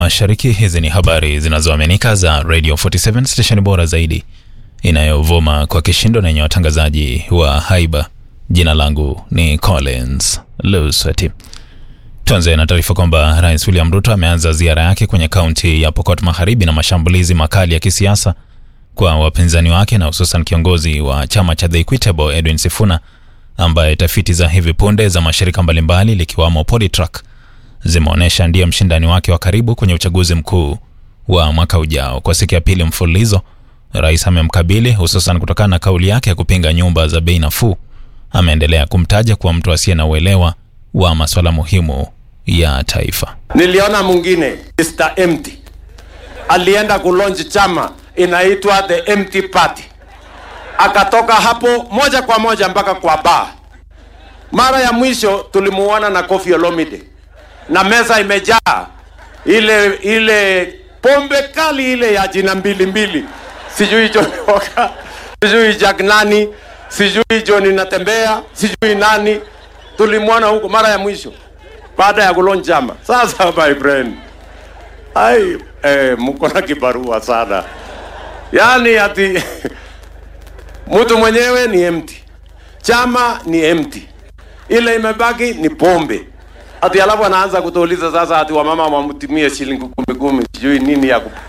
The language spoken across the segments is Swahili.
Mashariki. Hizi ni habari zinazoaminika za Radio 47 station bora zaidi inayovuma kwa kishindo na yenye watangazaji wa haiba. Jina langu ni Collins Lusweti. Tuanze na taarifa kwamba Rais William Ruto ameanza ziara yake kwenye kaunti ya Pokot Magharibi na mashambulizi makali ya kisiasa kwa wapinzani wake na hususan kiongozi wa chama cha The Equitable Edwin Sifuna ambaye tafiti za hivi punde za mashirika mbalimbali likiwamo Polytrack zimeonyesha ndiye mshindani wake wa karibu kwenye uchaguzi mkuu wa mwaka ujao. Kwa siku ya pili mfululizo, rais amemkabili hususan kutokana na kauli yake ya kupinga nyumba za bei nafuu. Ameendelea kumtaja kuwa mtu asiye na uelewa wa masuala muhimu ya taifa. Niliona mwingine Mr. Empty alienda kulonji chama inaitwa the Empty Party, akatoka hapo moja kwa moja mpaka kwa bar. Mara ya mwisho tulimuona na Koffi Olomide na meza imejaa ile ile pombe kali ile ya jina mbili mbili, sijui John Walker, sijui Jack nani, sijui John natembea, sijui nani. Tulimwona huko mara ya mwisho baada ya kulonja chama. Sasa my friend, ai eh, mko na kibarua sana, yaani ati mtu mwenyewe ni empty, chama ni empty, ile imebaki ni pombe ati alafu anaanza kutuuliza sasa ati wamama wamtumie shilingi kumi kumi sijui nini ya kup...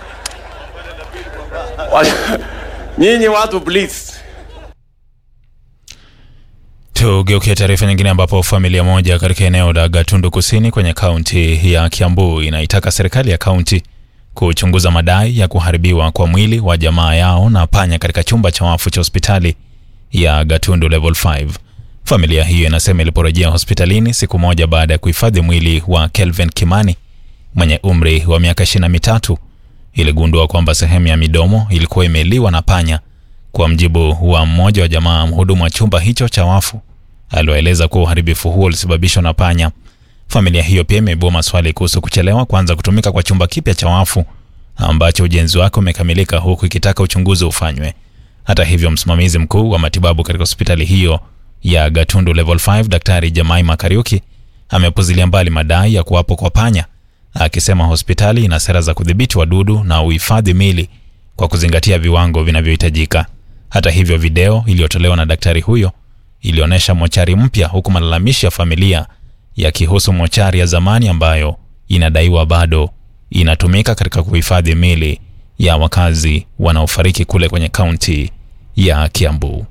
nyinyi watu please Tugeukia taarifa nyingine ambapo familia moja katika eneo la Gatundu Kusini kwenye kaunti ya Kiambu inaitaka serikali ya kaunti kuchunguza madai ya kuharibiwa kwa mwili wa jamaa yao na panya katika chumba cha wafu cha hospitali ya Gatundu level 5. Familia hiyo inasema iliporejea hospitalini siku moja baada ya kuhifadhi mwili wa Kelvin Kimani mwenye umri wa miaka ishirini na mitatu iligundua kwamba sehemu ya midomo ilikuwa imeliwa na panya. Kwa mjibu wa mmoja wa jamaa mhudumu wa chumba hicho cha wafu, aliwaeleza kuwa uharibifu huo ulisababishwa na panya. Familia hiyo pia imeibua maswali kuhusu kuchelewa kuanza kutumika kwa chumba kipya cha wafu ambacho ujenzi wake umekamilika, huku ikitaka uchunguzi ufanywe. Hata hivyo, msimamizi mkuu wa matibabu katika hospitali hiyo ya Gatundu level 5 Daktari Jamaima Kariuki amepuzilia mbali madai ya kuwapo kwa panya, akisema hospitali ina sera za kudhibiti wadudu na uhifadhi mili kwa kuzingatia viwango vinavyohitajika. Hata hivyo, video iliyotolewa na daktari huyo ilionyesha mochari mpya, huku malalamishi ya familia yakihusu mochari ya zamani ambayo inadaiwa bado inatumika katika kuhifadhi mili ya wakazi wanaofariki kule kwenye kaunti ya Kiambu.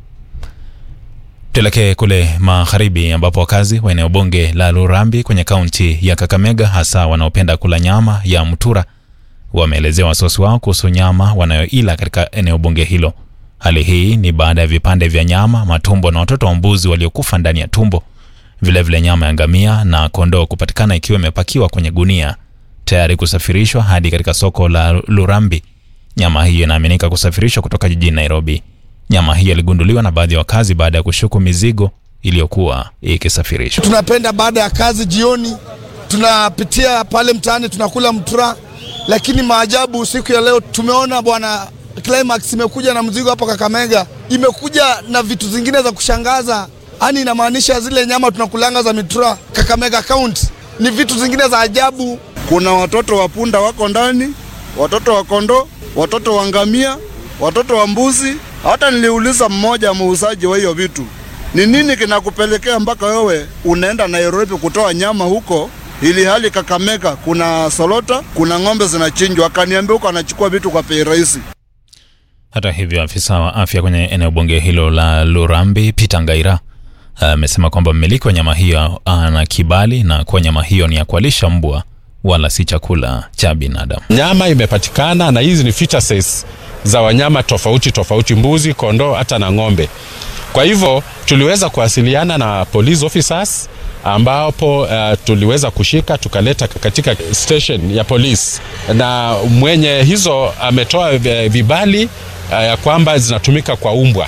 Tuelekee kule magharibi ambapo wakazi wa eneo bunge la Lurambi kwenye kaunti ya Kakamega, hasa wanaopenda kula nyama ya mtura, wameelezea wasiwasi wao kuhusu nyama wanayoila katika eneo bunge hilo. Hali hii ni baada ya vipande vya nyama, matumbo na watoto wa mbuzi waliokufa ndani ya tumbo, vilevile vile nyama ya ngamia na kondoo kupatikana ikiwa imepakiwa kwenye gunia tayari kusafirishwa hadi katika soko la Lurambi. Nyama hiyo inaaminika kusafirishwa kutoka jijini Nairobi. Nyama hiyo iligunduliwa na baadhi ya wakazi baada ya kushuku mizigo iliyokuwa ikisafirishwa. Tunapenda baada ya kazi jioni, tunapitia pale mtaani tunakula mtura, lakini maajabu, siku ya leo tumeona bwana Climax imekuja na mzigo hapa Kakamega, imekuja na vitu zingine za kushangaza. Yani inamaanisha zile nyama tunakulanga za mitura Kakamega County ni vitu zingine za ajabu. Kuna watoto wa punda wako ndani, watoto wa kondoo, watoto wa ngamia, watoto wa mbuzi. Hata niliuliza mmoja muuzaji wa hiyo vitu, ni nini kinakupelekea mpaka wewe unaenda Nairobi kutoa nyama huko, ili hali Kakamega kuna solota, kuna ng'ombe zinachinjwa? Akaniambia huko anachukua vitu kwa bei rahisi. Hata hivyo, afisa wa afya kwenye eneo bunge hilo la Lurambi Peter Ngaira amesema kwamba mmiliki wa nyama hiyo ana kibali na kuwa nyama hiyo ni ya kualisha mbwa wala si chakula cha binadamu. Nyama imepatikana na hizi ni fetuses za wanyama tofauti tofauti, mbuzi, kondoo, hata na ng'ombe. Kwa hivyo tuliweza kuwasiliana na police officers ambapo uh, tuliweza kushika tukaleta katika station ya polisi, na mwenye hizo ametoa vibali ya uh, kwamba zinatumika kwa umbwa.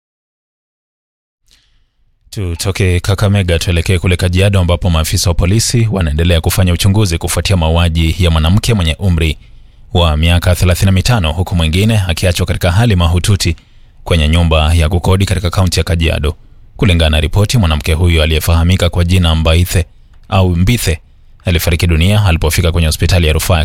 Tutoke Kakamega tuelekee kule Kajiado ambapo maafisa wa polisi wanaendelea kufanya uchunguzi kufuatia mauaji ya mwanamke mwenye umri wa miaka 35 huku mwingine akiachwa katika hali mahututi kwenye nyumba ya kukodi katika kaunti ya Kajiado. Kulingana na ripoti, mwanamke huyo aliyefahamika kwa jina Mbaithe au Mbithe alifariki dunia alipofika kwenye hospitali ya rufaa